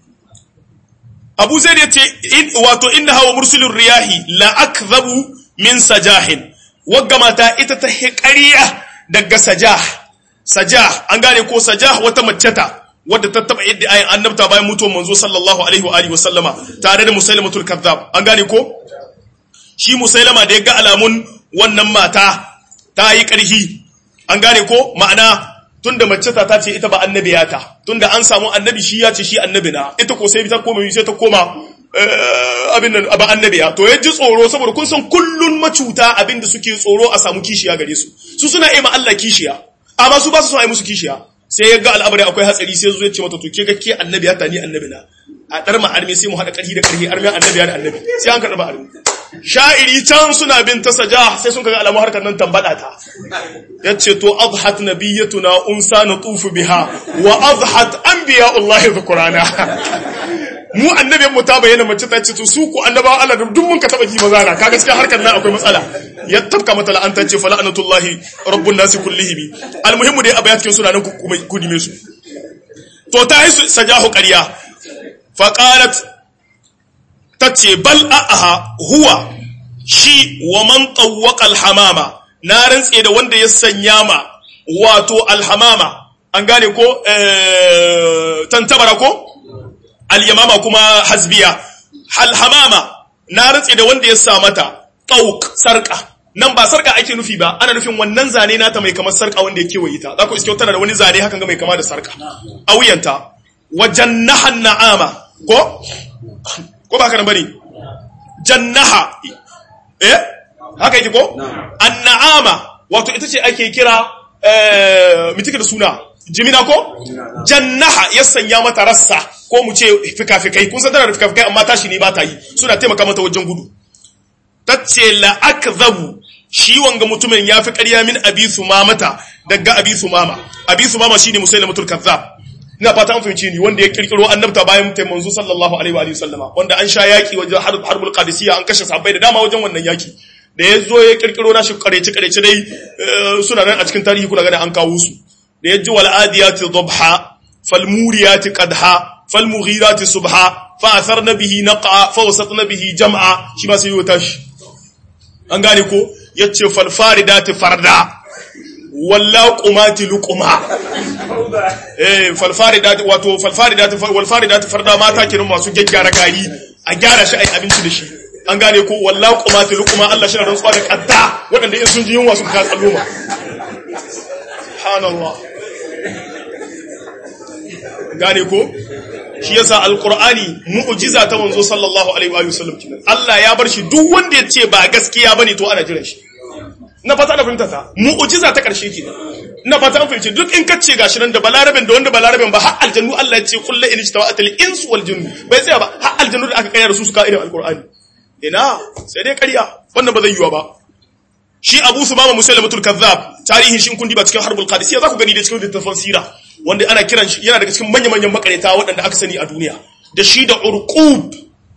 abu zai ya ce wato inna hawa mursulun riyahi la akzabu min sajahin wagga mata ita ta ƙariya daga sajah sajah an gane ko sajah wata maceta wadda ta taba yadda ayin annabta bayan mutuwar manzo sallallahu alaihi wa alihi wasallama tare da musailamatul kazzab an gane ko shi musailama da ya ga alamun wannan mata ta yi ƙarhi an gane ko ma'ana tunda mace ta ta ce ita ba annabiya ta tunda an samu annabi shi ya ce shi annabi na ita ko sai ta koma sai ta koma abin nan ba annabiya to ya ji tsoro saboda kun san kullun macuta abin da suke tsoro a samu kishiya gare su su suna yi ma Allah kishiya amma su ba su son a yi musu kishiya sai ya ga al'amari akwai hatsari sai zo ya ce mata to ke ga ke annabiya ta ni annabi na a dar ma arme sai mu hada karhi da karhi arme annabiya da annabi sai an karba arme sha'iri can suna bin ta saja sai sun kaga alamu harkar nan tambada ta yace to adhat nabiyatuna unsa natufu biha wa adhat anbiya'ullahi dhukrana mu annabin mu ta bayyana mace ta ce to su ku annaba Allah duk mun ka taba ji maza na kaga cikin harkar nan akwai matsala ya tabka mata la'anta ce fa la'natullahi rabbun nasi kullihim almuhimmu dai abayat kin suna nan ku ku dime su to ta yi sajahu ƙarya fa qalat tace bal a'aha huwa shi wa man tawwaqa alhamama na rantse da wanda ya sanya ma wato alhamama an gane ko tantabara ko al-yamama kuma hasbiya alhamama na rantse da wanda ya sa mata tawq sarqa nan ba sarka ake nufi ba ana nufin wannan zane nata mai kamar sarka wanda ya kewaye ta za ku iske tana da wani zane hakan ga mai kama da sarka a wuyanta wajen nahan na'ama ko ko ba ka nan bane jannaha eh haka yake ko an'ama wato ita ce ake kira eh mitike da suna jimina ko jannaha ya sanya mata rassa ko mu ce fikafikai kun san tana da fikafikai amma tashi ne ba ta yi suna taimaka mata wajen gudu tace la akzabu shi wanga mutumin ya fi ƙarya min abi sumamata daga abi sumama abi sumama shine musailamatul kazzab ina fata an fahimci ni wanda ya kirkiro annabta bayan mutai manzo sallallahu alaihi wa alihi sallama wanda an sha yaki wajen harbul qadisiyya an kashe sahabbai da dama wajen wannan yaki da ya zo ya kirkiro nashi karece karece dai suna nan a cikin tarihi kuna gani an kawo su da ya ji wal adiyati dhabha fal muriyati qadha fal mughirati subha fa atharna bihi naqa fa wasatna bihi jam'a shi ma sai ya tashi an gane ko yace fal faridati farda walla qumati luquma eh fal faridati wato fal faridati wal faridati farda mata kirin masu gaggara gari a gyara shi ai abinci da shi an gane ko walla qumati luquma Allah shi rantsuwa da kadda waɗanda in sun ji yunwa sun ka tsalluma subhanallah gane ko shi yasa alqur'ani mu'jiza ta manzo sallallahu alaihi wa sallam kenan Allah ya bar shi duk wanda ya ce ba gaskiya bane to ana jiran shi na fata na fahimta ta mu'jiza ta karshe kenan na fata an fahimci duk in ka ce gashi nan da balaraben da wanda balaraben ba har aljannu Allah ya ce kullu in ijtawa'at al-ins wal jinn bai tsaya ba har aljannu da aka kayar su suka irin alqur'ani ina sai dai ƙarya wannan ba zai yiwa ba shi Abu Sumama Musailamatul Kazzab tarihin shin kun diba cikin Harbul Qadisiyya za ku gani da cikin littafin sira wanda ana kiran shi yana daga cikin manya-manyan makareta waɗanda aka sani a duniya da shi da Urqub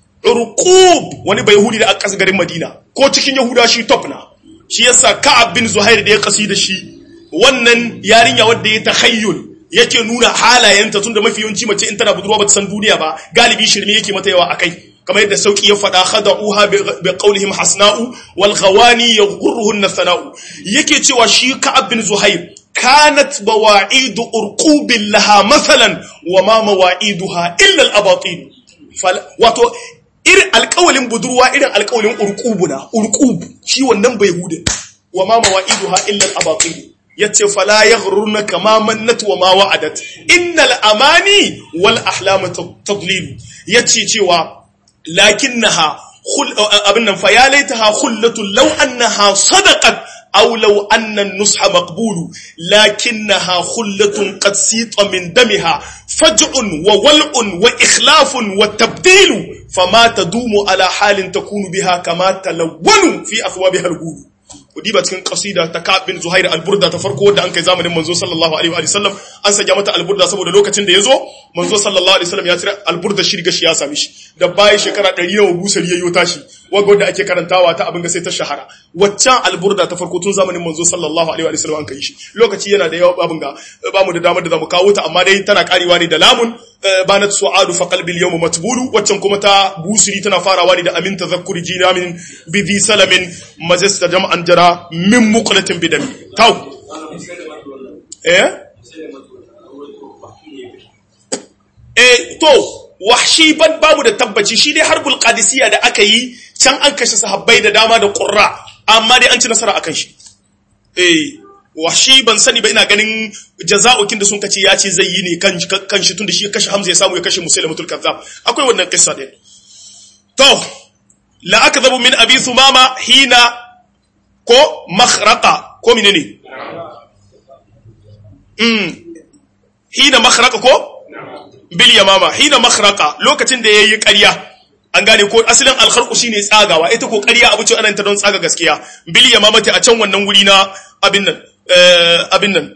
Urqub wani bai Yahudi da aka kasa garin Madina ko cikin Yahuda shi top na shi yasa Ka'ab bin Zuhair da ya kasi da shi wannan yarinya wadda ya tahayyul yake nuna halayenta tunda mafi yawanci mace in tana budurwa ba ta san duniya ba galibi shirme yake mata yawa akai kamar yadda sauki ya faɗa khada'uha bi qawlihim hasna'u wal ghawani yaghurruhun sana'u yake cewa shi Ka'ab bin Zuhair kanat bawa'idu urqubin laha masalan wa ma mawa'iduha illa al abatin wato irin alƙawalin budurwa irin alƙawalin urqubuna urqub shi wannan bai hude wa ma mawa'iduha illa al abatin yace fala yaghrurna kama mannat wa ma wa'adat innal amani wal ahlam tadlil yace cewa lakinnaha khul abin nan fa ya laitaha khullatu law annaha sadaqat aw law anna an-nusha maqbulu lakinnaha khullatun qad sita min damiha faj'un wa wal'un wa ikhlafun wa tabdilu fama tadumu ala halin takunu biha kama talawwanu fi athwabiha al-ghulu diba cikin kasida ta Ka'ab bin Zuhair al-Burda ta farko wanda an kai zamanin manzo sallallahu alaihi wa sallam an sanya mata al-Burda saboda lokacin da yazo manzo sallallahu alaihi wa sallam ya tira al-Burda shi riga shi ya sami shi da bayan shekara 100 nawa busari yayyo tashi wanda wanda ake karantawa ta abin ga sai ta shahara waccan al-Burda ta farko tun zamanin manzo sallallahu alaihi wa sallam an kai shi lokaci yana da yawa abin ga ba mu da damar da zamu kawo ta amma dai tana karewa ne da lamun banat su'adu fa qalbi al-yawma matbulu waccan kuma ta busiri tana farawa ne da amin tazakkuri jinamin bi dhi salamin majasta jam'an jara min muqlatin bidami taw eh eh to wahshi ban babu da tabbaci shi dai harbul qadisiyya da aka yi can an kashe sahabbai da dama da qurra amma dai an ci nasara akan shi eh wahshi ban sani ba ina ganin jaza'ukin da sun kace ya ce zai yi ne kan kan shi tunda shi ya kashe Hamza ya samu ya kashe Musailamatul Kazzab akwai wannan kissa din to la akdhabu min abi thumama hina ko makhraka ko menene mm hina makhraka ko bil yamama hina makhraka lokacin da yayi ƙarya an gane ko asalin alkharqu shine tsagawa ita ko ƙarya abu ce ana ta don tsaga gaskiya bil yamamati a can wannan wuri na abin nan abin nan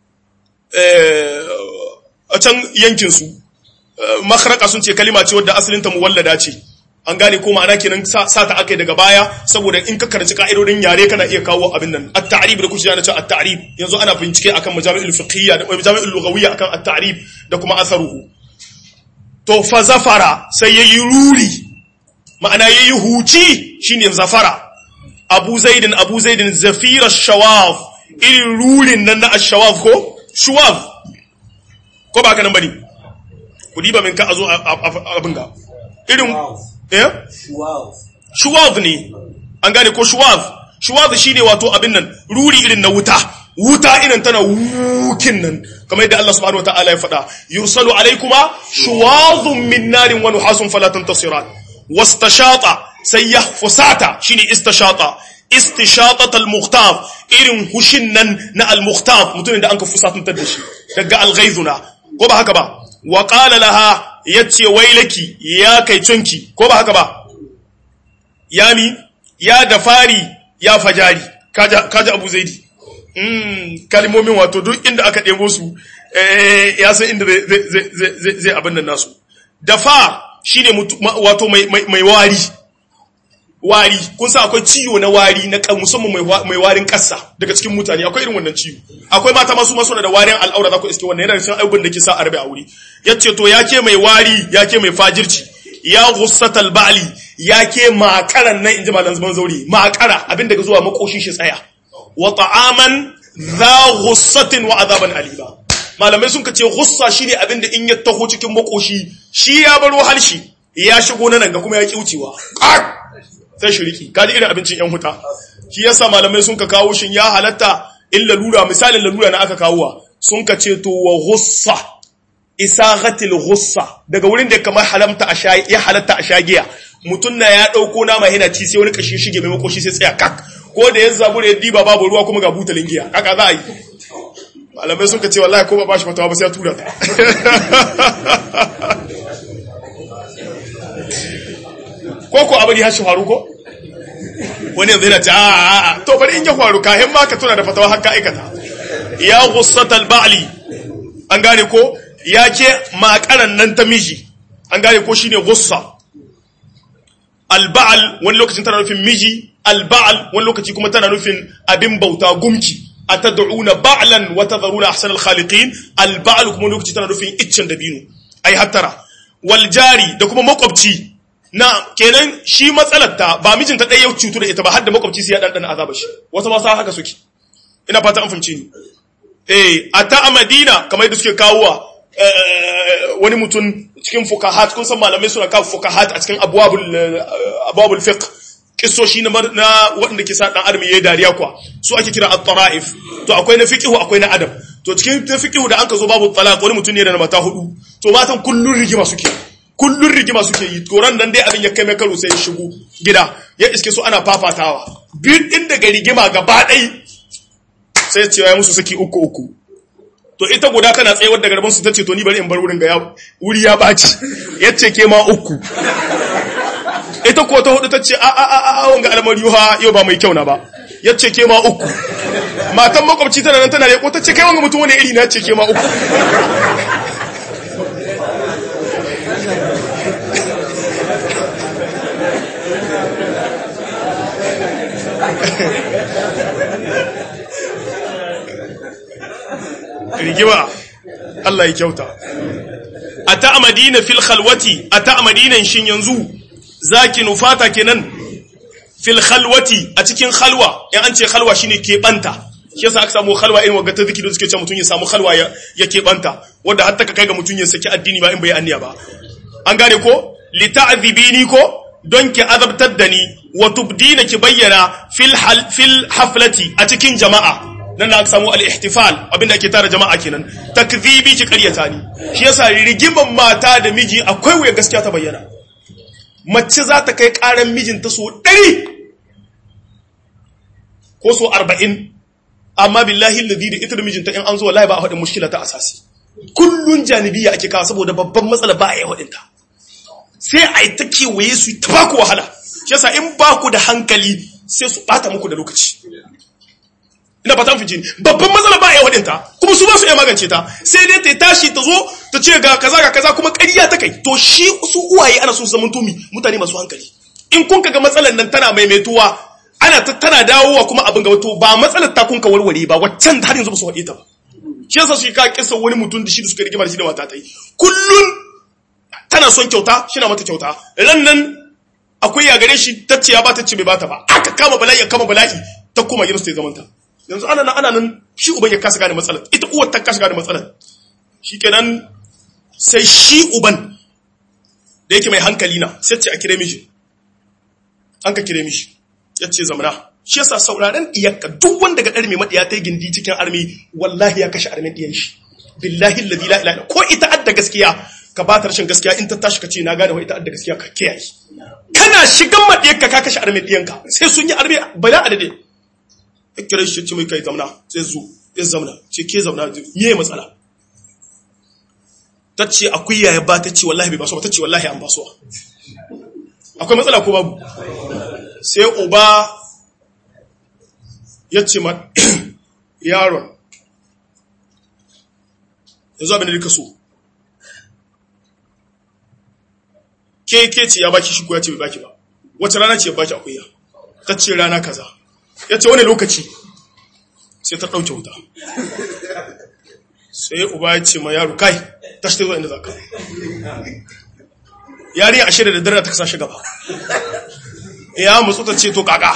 a can yankin su makhraka sun ce kalima ce wadda asalin ta muwallada ce an gane ko ma'ana kenan sa ta akai daga baya saboda in ka karanci ka'idodin yare kana iya kawo abin nan at-ta'rib da kuke yana cewa at-ta'rib yanzu ana bincike akan majami'ul fiqhiyya da majami'ul lughawiyya akan at-ta'rib da kuma atharuhu to fa zafara sai yayi ruri ma'ana yayi huci shine zafara Abu Zaidin Abu Zaidin zafira shawaf irin rurin nan na ash-shawaf ko shuwaf ko ba ka nan bane ku diba min ka azo abin ga irin eh shuwaz ne an gane ko shuwaz shuwaz shine wato abin nan ruri irin na wuta wuta irin tana wukin nan kamar yadda Allah subhanahu wataala ya faɗa yursalu alaykuma shuwazun min narin wa nuhasun fala tantasiran wastashata sai ya fusata shine istashata istishatat al-mukhtar irin hushin nan na al-mukhtar mutumin da anka fusatuntar da shi daga al-ghaizuna ko ba haka ba wa qala laha yace wailaki ya kai cunki ko ba haka ba yami ya da fari ya fajari kaji abu zaidi kalimomin wato duk inda aka ɗebo su ya san inda zai abin nan nasu dafa shi ne wato mai wari wari kun sa akwai ciwo na wari na musamman mai warin ƙasa daga cikin mutane akwai irin wannan ciwo akwai mata masu masu da warin al'aura za ku iske wannan yana cikin abubuwan da ke sa a rabe a wuri ya ce to ya ke mai wari ya ke mai fajirci ya gussatal ba'li ya ke makaran nan in ji malam zaman zauri makara abin daga zuwa makoshi shi tsaya wa ta'aman za ghussatin wa azaban aliba malamai sun kace ghussa shine abin da in ya taho cikin makoshi shi ya baro halshi ya shigo nan ga kuma ya kiucewa sai shiriki kaji irin abincin yan huta shi yasa malamai sun ka kawo shin ya halatta in lalura misalin lalura na aka kawowa sun ka ce to wa ghussa isaghatil ghussa daga wurin da kamar halamta a sha ya halatta a shagiya mutun na ya dauko nama yana ci sai wani kashi shige mai makoshi sai tsaya kak ko da yanzu zabura ya diba babu ruwa kuma ga butalin giya haka za a yi malamai sun ka ce wallahi ko ba bashi fatawa ba sai ya tura ta ko ko abin ya shi faru ko wani yanzu yana ce a to bari in ya faru kahin ma ka tuna da fatawa haka aikata ya gussatal ba'li an gane ko ya ke makaran nan ta miji an gane ko shine gussa alba'al wani lokacin tana nufin miji alba'al wani lokaci kuma tana nufin abin bauta gumki atad'una ba'lan wa tadharuna ahsanal khaliqin alba'al kuma lokaci tana nufin iccen dabino ai hattara wal jari da kuma makwabci na kenan shi matsalar ta ba mijinta ɗaya ya cutu da ita ba har da makwabci sai ya ɗanɗana azaba shi wasu ma sa haka suke ina fata an fahimci ni eh a ta a madina kamar yadda suke kawowa wani mutum cikin fukahat kun san malamai suna kawo fukahat a cikin abwabul abwabul fiqh kissoshi na waɗanda ke sa ɗan adam yayi dariya kuwa su ake kira at-tara'if to akwai na fiqhu akwai na adam to cikin na fiqhu da anka zo babu talaq wani mutum ne da mata hudu to matan kullun rigima suke kullun rigima suke yi koran nan dai abin ya kai mai karo sai ya shigo gida ya iske su ana fafatawa biyu din daga rigima gaba ɗai sai ce ya musu saki uku uku to ita guda tana tsayawar da garban su ta ce to ni bari in bar wurin ga ya wuri ya baci ya ce ke ma uku ita ko ta hudu ta ce a a a a wanga al'amari ha yau ba mai kyau na ba ya ce ke ma uku matan makwabci tana nan tana reko ta ce kai wanga mutum wani iri na ce ke ma uku rigima Allah ya kyauta a ta madina fil khalwati a ta madinan shin yanzu zaki nufata kenan fil khalwati a cikin khalwa in an ce khalwa shine keɓanta shi yasa aka samu khalwa irin wagga ta zikiri suke ce mutum ya samu khalwa ya ya keɓanta wanda har ta kai ga mutum ya saki addini ba in bai anniya ba an gane ko li ta'dhibini ko don ki azabtar da ni wa tubdina ki bayyana fil fil haflati a cikin jama'a nan na samu al-ihtifal abinda ake tara jama'a kenan takdhibi ki ƙaryata ni shi yasa rigiman mata da miji akwai wuya gaskiya ta bayyana mace za ta kai ƙaran mijinta so ɗari ko so arba'in amma billahi alladhi da ita da mijinta in an zo wallahi ba a haɗin mushkila ta asasi kullun janibiya ake kawo saboda babban matsala ba a yi haɗinta sai a yi ta kewaye su ta baku wahala shi yasa in baku da hankali sai su ɓata muku da lokaci ina fatan fi jini babban matsala ba a yi waɗinta kuma su ba su iya magance ta sai dai ta tashi ta zo ta ce ga kaza ga kaza kuma ƙarya ta kai to shi su uwaye ana so su zama tumi mutane masu hankali in kun ga matsalar nan tana maimaituwa ana ta tana dawowa kuma abin gaba to ba matsalar ta kun ka warware ba waccan har yanzu ba su faɗi ta ba shi yasa su ka kisa wani mutum da shi da suka rigima da shi da mata ta yi kullun tana son kyauta shi na mata kyauta ran nan akwai ya gare shi ta ce ya ba ta ce bai bata ba aka kama bala'i kama bala'i ta koma gidansu ta yi zamanta yanzu ana nan ana nan shi uban ya kasa gane matsalar ita uwar ta kasa gane matsalar shi kenan sai shi uban da yake mai hankali na sai ce a kire mishi an ka kire mishi ya ce zamana shi yasa sauraren iyakka duk wanda ga ɗari mai maɗiya ta yi gindi cikin armi wallahi ya kashe armin ɗiyan shi billahi alladhi la ilaha ko ita adda gaskiya ka ba ta rashin gaskiya in ta tashi ka ce na gane wa ita adda gaskiya ka kiyaye kana shigan maɗiyarka ka kashe armin ɗiyanka sai sun yi armi bala adade kira shi ce mai kai zamna sai zo ya zamna ce ke zamna me matsala ta ce akwai yaya ba ta ce wallahi bai basuwa ta ce wallahi an basuwa akwai matsala ko babu sai uba ya ce ma yaron yanzu abin da duka so ke ke ce ya baki shi ko ya ce bai baki ba wace rana ce ya baki akuya ta ce rana kaza ya ce wani lokaci sai ta ɗauke wuta sai uba ya ce ma yaro kai ta shi zuwa inda za ka yari a shirya da dare ta kasa shi gaba ya mutsu ta ce to kaka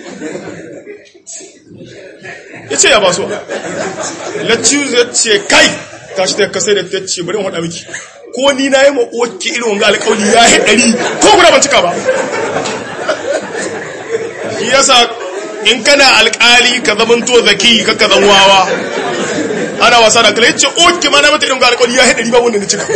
ya ce ya ba so laccius ya ce kai ta shi ta kasai da ta ce bari in haɗa miki ko ni na yi ma'uwarki irin wanga alƙawli ya yi ɗari ko guda ban cika ba shi yasa in kana alƙali ka zamanto zaki ka ka wawa ana wasa da kala yace oke ma na mata irin ga alƙawli ya yi ɗari ba wanda na cika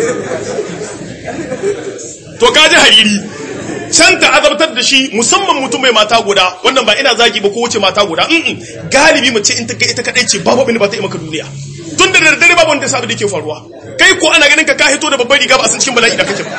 to ka ji hariri can ta azabtar da shi musamman mutum mai mata guda wannan ba ina zagi ba ko wuce mata guda mm galibi mace in ta ga ita kadai ce babu abin da ba ta yi maka duniya tun da daddare babu wanda sabu da ke faruwa kai ko ana ganin ka ka hito da babbar riga ba a san cikin bala'i da kake ba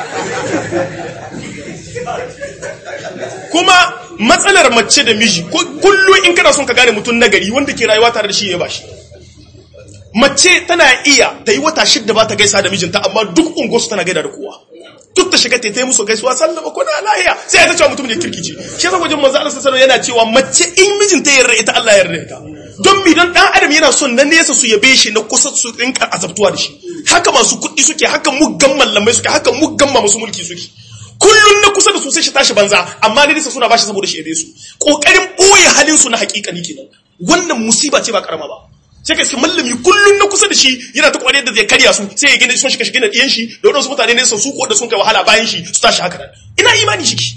kuma matsalar mace da miji kullum in kana son ka gane mutum nagari wanda ke rayuwa tare da shi ya bashi mace tana iya ta yi wata shidda ba ta gaisa da mijinta amma duk unguwarsu tana gaida da kowa duk ta shiga ta yi musu gaisuwa sallama ko na lahiya sai ya ta cewa mutum ne kirkici shi yasa wajen manzo Allah sallallahu yana cewa mace in mijinta ya yarda ita Allah ya yarda ita don mi don dan adam yana son na nesa su yabe shi na kusa su rinka azabtuwa da shi haka masu kuɗi suke haka muggan mallamai suke haka muggan masu mulki suke kullun na kusa da su sai shi tashi banza amma ne nesa suna bashi saboda shi yabe su kokarin boye halin su na hakikani kenan wannan musiba ce ba karama ba sai ka iska mallami kullum na kusa da shi yana ta kwanar da zai karya su sai ya gina sun shiga shiga da ɗiyan shi da wadansu mutane ne su ko da sun kai wahala bayan shi su tashi haka nan ina imani shi ki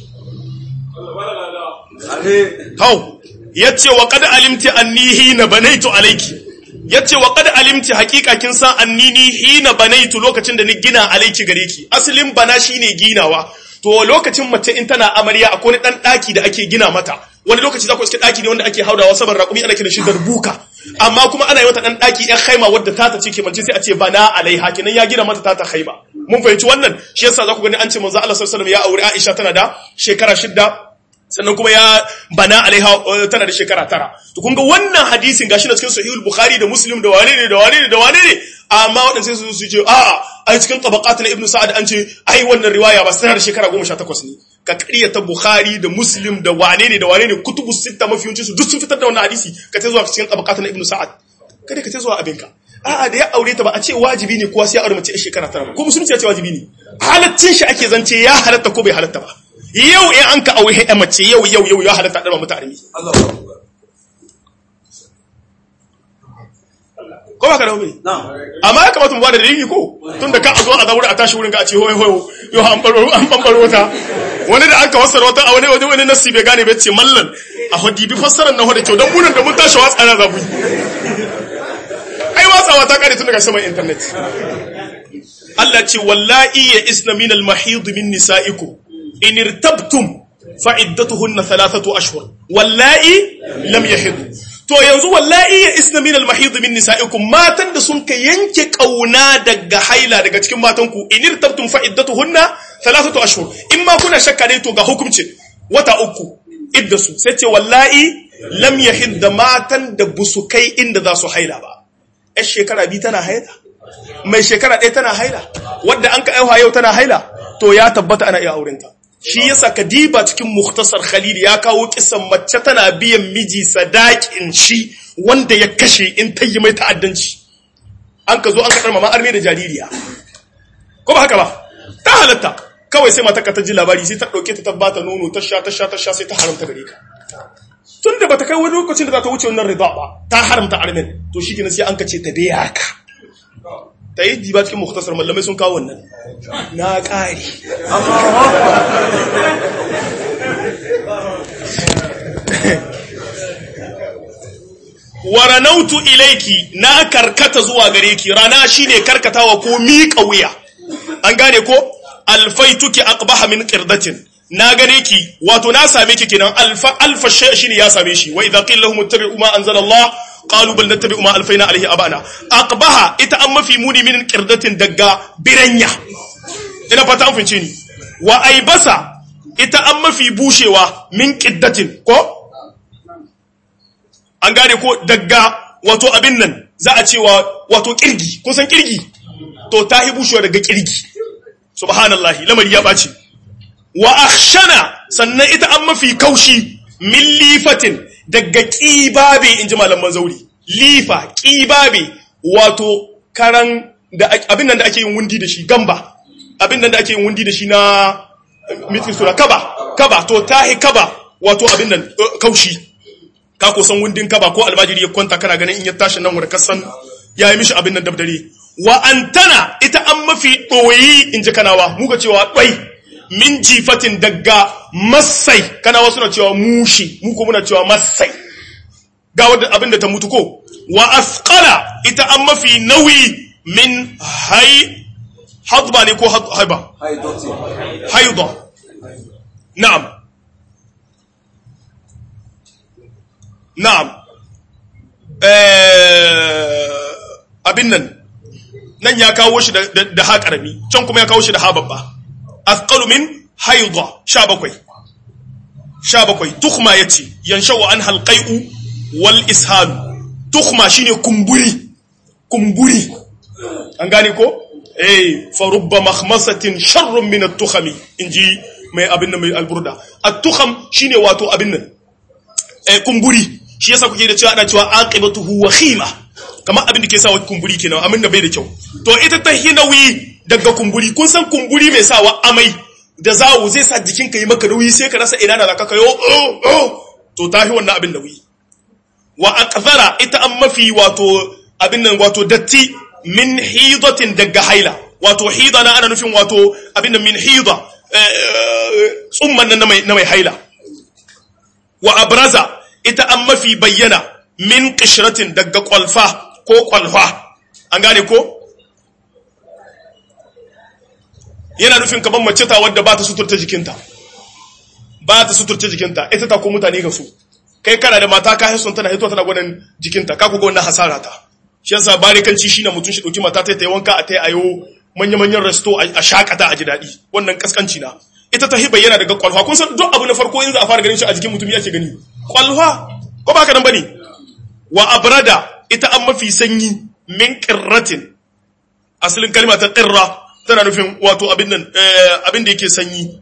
hau ya ce wa kada alimti annihi na banaitu alaiki ya ce wa kada alimti hakika kin san annini hina banaitu lokacin da ni gina alaiki gare ki asalin bana shine ginawa to lokacin mace in tana amarya akwai wani dan daki da ake gina mata wani lokaci za ku iske daki ne wanda ake haudawa saman raƙumi ana kiran shi darbuka amma kuma ana yi mata dan daki ɗan haima wadda ta ta ce ke mance sai a ce bana alaiha kenan ya gina mata ta ta haima mun fahimci wannan shi yasa za ku gani an ce manzo Allah sallallahu alaihi wasallam ya aure Aisha tana da shekara shidda sannan kuma ya bana alaiha tana da shekara tara to kun ga wannan hadisin gashi na cikin sahihul bukhari da muslim da wane ne da wane ne da wane ne amma waɗanda sai su ce a'a ai cikin tabaqat na ibnu sa'ad an ce ai wannan riwaya ba tana da shekara 18 ne ka ta bukhari da muslim da wane ne da wane ne kutubu sitta mafiyancin su duk sun fitar da wannan hadisi ka ta zuwa cikin tabaqat na ibnu sa'ad kada ka ta zuwa abinka a'a da ya aure ta ba a ce wajibi ne kuwa sai ya aure mace a shekara tara ko musulunci ya ce wajibi ne halaccin shi ake zance ya halatta ko bai halatta ba yau in an ka aure ya mace yau yau yau ya halatta da mutu armi ko ba ka da wuri amma ya kamata mu ba da dalili ko tun da ka a zo a zaure a tashi wurin ka a ce hoyo hoyo yau an baro an bambaro wata wani da aka fassara wata a wani wani wani nasi bai gane bai ce mallan a hodi bi fassarar na hoda kyau don munan da mun tashi watsa na zabu ai watsawa ta kare tun daga saman internet Allah ce wallahi ya isna min al-mahid min nisaikum in irtabtum fa iddatuhunna thalathatu ashhur wallahi lam yahid to yanzu wallahi ya isna min al-mahid min nisaikum matan da sun ka yanke kauna daga haila daga cikin matanku in irtabtum fa iddatuhunna thalathatu ashhur in ma kuna shakka dai to ga hukunci wata uku iddasu sai ce wallahi lam yahid da matan da busu kai inda za su haila ba yar shekara biyu tana haila mai shekara ɗaya tana haila wadda an ka aiwa yau tana haila to ya tabbata ana iya aurenta shi yasa kadiba cikin muhtasar khalil ya kawo kisan mace tana biyan miji sadakin shi wanda ya kashe in ta yi mai ta'addanci an ka zo an kaɗar mama arme da jaririya ko ba haka ba ta halatta kawai sai mata ka ta ji labari sai ta ɗauke ta tabbata nono ta sha ta sha ta sha sai ta haramta gare ka tun da bata kai wani lokacin da za ta wuce wannan rida ba ta haramta armen to shi sai an ka ce ta biya ka ta yi diba cikin muhtasar mallamai sun kawo wannan na ƙari waranautu ilaiki na karkata zuwa gare ki rana shine karkatawa ko miƙa wuya an gane ko alfaituki aqbaha min qirdatin na gane ki wato na same ki kenan alfa alfa shay shine ya same shi wa idza qila lahum ittabi'u ma anzala Allah qalu bal nattabi'u ma alfaina alayhi abana aqbaha ita an mafi muni min qirdatin daga biranya ina fata an fince ni wa aibasa ita an mafi bushewa min qiddatin ko an gane ko daga wato abin nan za a cewa wato kirgi kun san kirgi to ta hi bushewa daga kirgi subhanallahi lamari ya ɓaci wa akhshana sannan ita an mafi kaushi min lifatin daga ƙibabe in ji malaman zauri lifa ƙibabe wato karan da abin nan da ake yin wundi da shi gamba abin nan da ake yin wundi da shi na mitin sura kaba kaba to tahi kaba wato abin nan kaushi ka ko san wundin kaba ko albajiri ya kwanta kana ganin in ya tashi nan wurin kasan ya yi mishi abin nan dabdare wa antana ita an mafi ɗoyi in ji kanawa muka cewa ɗwai min jifatin daga masai kanawa suna cewa mushi mu ko muna cewa masai ga wadda abin da ta mutu ko wa asqala ita an mafi nauyi min hay hadba ne ko haiba haida na'am na'am abin nan nan ya kawo shi da ha karami can kuma ya kawo shi da ha babba asqalu min haida 17 17 tukhma yace yanshau an halqai'u wal ishal tukhma shine kumburi kumburi an gane ko eh fa rubba makhmasatin sharrun min at-tukhami inji mai abin nan mai alburda at-tukham shine wato abin nan eh kumburi shi yasa kuke da cewa ana cewa aqibatuhu wa khima kamar abin da ke sa kumburi kenan amin da bai da kyau to ita ta hinawi daga kumburi kun san kumburi mai sawa amai da zawo zai sa jikinka yi maka nauyi sai ka rasa ina da zaka kayo oh oh to ta hi wannan abin da wi wa aqzara ita an mafi wato abin nan wato datti min hidatin daga haila wato hida na ana nufin wato abin nan min hida tsumman nan na mai haila wa abraza ita an mafi bayyana min qishratin daga kwalfa ko kwalfa an gane ko yana nufin kamar mace ta wadda ba ta suturta jikinta ba ta suturta jikinta ita ta ko mutane ga su kai kana da mata ka hisun tana hito tana gwanin jikinta ka ku ga wannan hasara ta shi yasa barikanci shine mutum shi dauki mata ta yi wanka a tai ayo manya-manyan resto a shakata a ji daɗi wannan kaskanci na ita ta hiba yana daga kwalfa kun san duk abu na farko in za a fara ganin shi a jikin mutum yake gani kwalfa ko ba ka nan bane wa abrada ita an mafi sanyi min qirratin asalin kalma ta qirra tana nufin wato abin nan abin da yake sanyi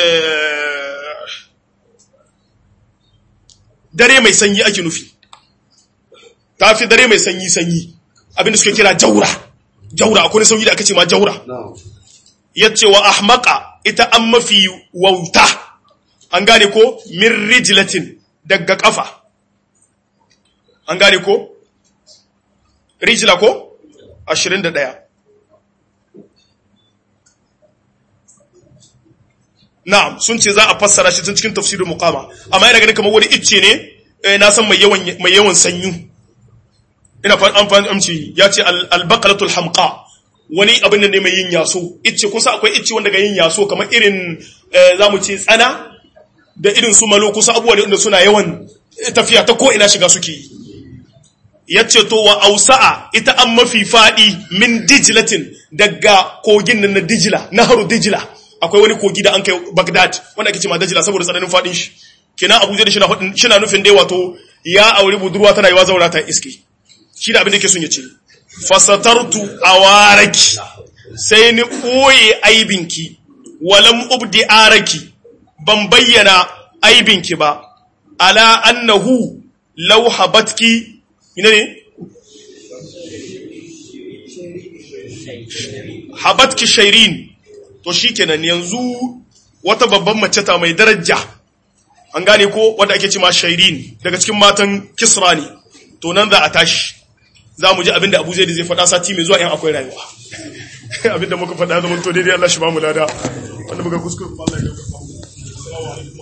dare mai sanyi ake nufi ta fi dare mai sanyi sanyi abin da suke kira jaura jaura akwai sauyi da aka ce ma jaura yace wa ahmaqa ita an mafi wauta an gane ko min rijlatin daga kafa an gane ko rijla ko 21 na'am sun ce za a fassara shi tun cikin tafsirin muqama amma yana ganin kamar wani icce ne na san mai yawan mai yawan sanyu ina fa an fahimci ya ce al-baqalatul hamqa wani abin da ne mai yin yaso icce kun sa akwai icce wanda ga yin yaso kamar irin zamu ce tsana da irin su malo kusa abubuwa ne inda suna yawan tafiya ta ko ina shiga suke yi yace to wa ausa'a ita an mafi fadi min dijlatin daga kogin nan na dijla naharu dijla akwai wani kogi da an kai Baghdad wanda ake ce ma dijla saboda tsananin fadin shi kina Abuja da shi na nufin dai wato ya aure budurwa tana yiwa zaura ta iske shi da abin da yake son ya ce fasatartu awaraki sai ni koye aibinki walam ubdi araki ban bayyana aibinki ba ala annahu law habatki ina ne habatki shairin to shikenan yanzu wata babban mace ta mai daraja an gane ko wanda ake ce ma shairin daga cikin matan kisra ne to nan za a tashi za mu ji abinda abu zai da zai faɗa sati mai zuwa yan akwai rayuwa abinda muka faɗa zama to daidai Allah shi ba mu lada wanda muka kuskure Allah ya